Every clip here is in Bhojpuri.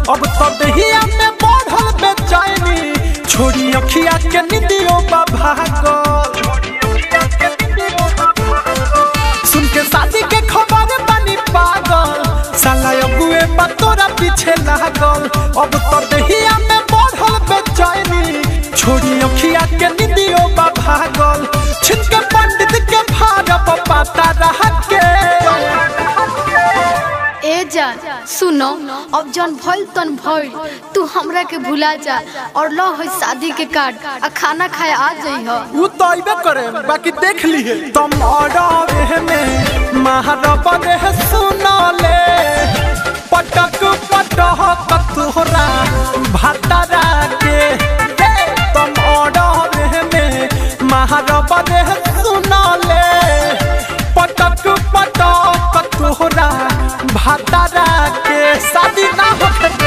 अब तो दहिया में बढ़ल बेचैनी छोड़ी अखिया के निदियो बा भागल सुन के शादी के खबर बनी पागल साला अबुए बा तोरा पीछे लागल अब तो दहिया में बढ़ल बेचैनी छोड़ी अखिया के निदियो बा भागल छिनके पंडित के भारत पाता रह के ए जान सुनो अब जन भइल तन भइल तू हमरा के भुला जा और लो है शादी के कार्ड आ खाना खाए आ जइह उ तो अइबे करे बाकी देख लिए तुम ऑर्डर में महारब रे सुनले पटक पटक तोहरा भातारा के हे, तुम ऑर्डर में महारब रे सुनले पटक पटक तोहरा भातारा के शादी ना होते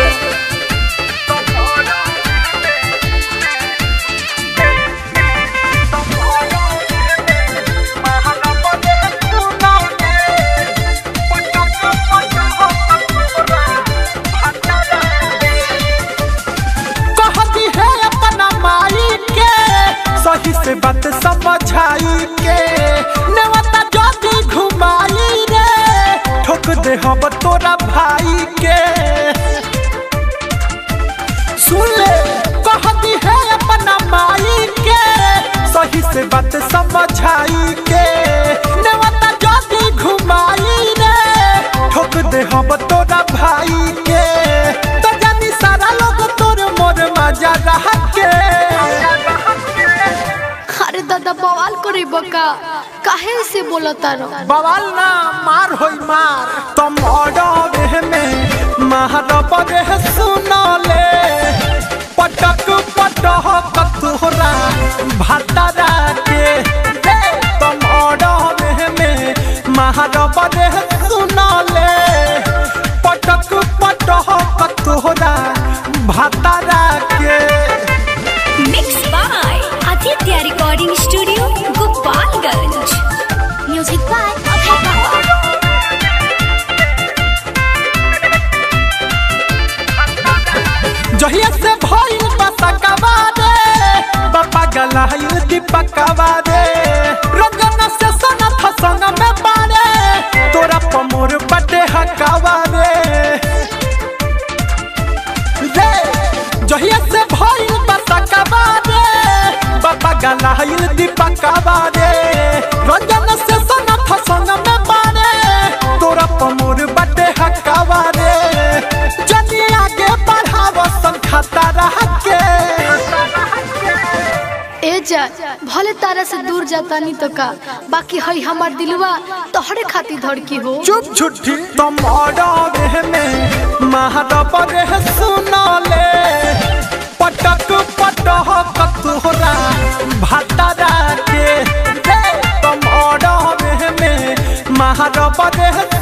कहती है अपना माई के सही से बात समझाई के नेवता जदी घुमाई रे ठोक दे हम तोरा भाई के सुन ले कहती है अपना माई के सही से बात समझाई के नेवता जदी घुमाई रे ठोक दे हम तोरा भाई के तो जानी सारा लोग तोर मोर मजा रह के अरे दादा बवाल करे बका काहे से बोलता रहो बवाल ना मार होई मार तुम ऑर्डर में महारब रे सुनले पटक पटक तोहरा भातारा के हे, तुम ऑर्डर में महारब रे सुनले पटक पटक तोहरा भातारा के mix by Aditya recording studio Gopalganj music by Abhay बाबा जहिया से भइल बसकवा रे बापा गलाइल दीपकवा रे रंगन से सनथ संग में बारे तोरा पमोर बटे हकावा रे रे जहिया से भइल बसकवा रे बापा गलाइल दीपकवा रे रंगन से सनथ संग में बारे तोरा पमोर बटे हकावा रे जनी आगे बढ़ाव संखता रह के ए जा भले तारा से दूर जाता नहीं तो का बाकी हई हमार दिलवा तोहरे खातिर धड़की हो चुप छुट्टी तुम ऑर्डर में महारब रे सुनले पटक पटक तोहरा भातारा के हे, तुम ऑर्डर में महारब रे